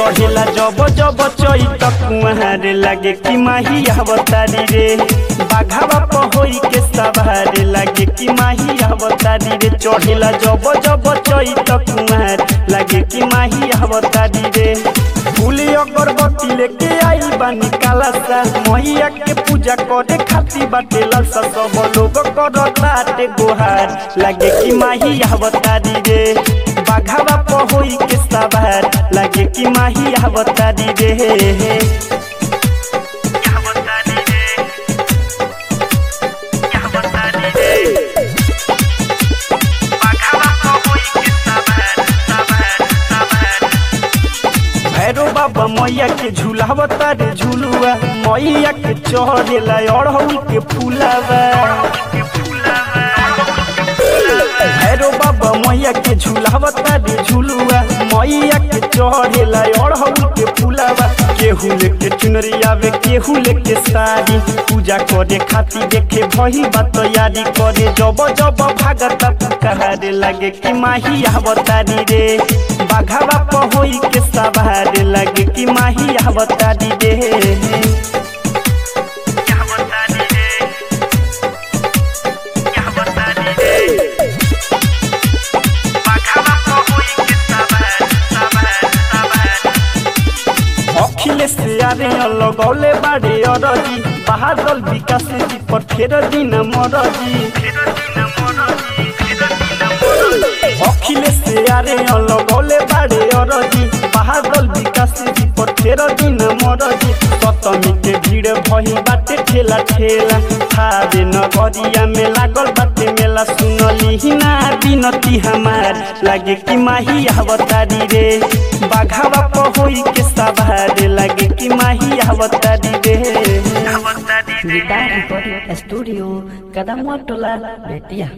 चढ़ेला जब जब चैत कुआरे लागे कि माही अवतारी रे बाघावा पहोई के सवारे लागे कि माही अवतारी रे चढ़ेला जब जब चैत कुआर लागे कि माही अवतारी रे फूल अगरबत्ती लेके आइल बानी कालासा मैया के पूजा करे खाती बाटे ललसा सब लोग करताटे गोहार लागे कि माही अवतारी रे बाघावा पहोई के सवार लागे कि माही अवतारी रे भैरो बाबा मैया के झूलावता रे झूलुआ मैया के चढ़ेला अड़हुल के फूलावा भैरो बाबा मैया के झूलावता रे झूलुआ मैया के चढ़ेला अड़हुल के फूलावा केहू लेके चुनरी आवे केहू लेके साड़ी पूजा करे खातिर देखे भही बात यारी करे जब जब भागता पुकारे लागे कि माही अवतारी रे बाघावा पहोई के सवारे लागे कि माही अवतारी रे अखिलेश यारे लगौले बाड़े अरजी बहादुर विकास जी पर फेर दिन मरजी अखिलेश यारे लगौले बाड़े अरजी बहादुर विकास जी पर फेर दिन मरजी सतमी के भीड़ भही बाटे ठेला ठेला थारे नगरिया में लागल बाटे मेला सुनली ना बिनती हमार लागे कि माही अवतारी रे बाघावा पहोई के सवार लागे कि माही अवतारी रे Guitar Recording Studio, Kadamuatola, Betia.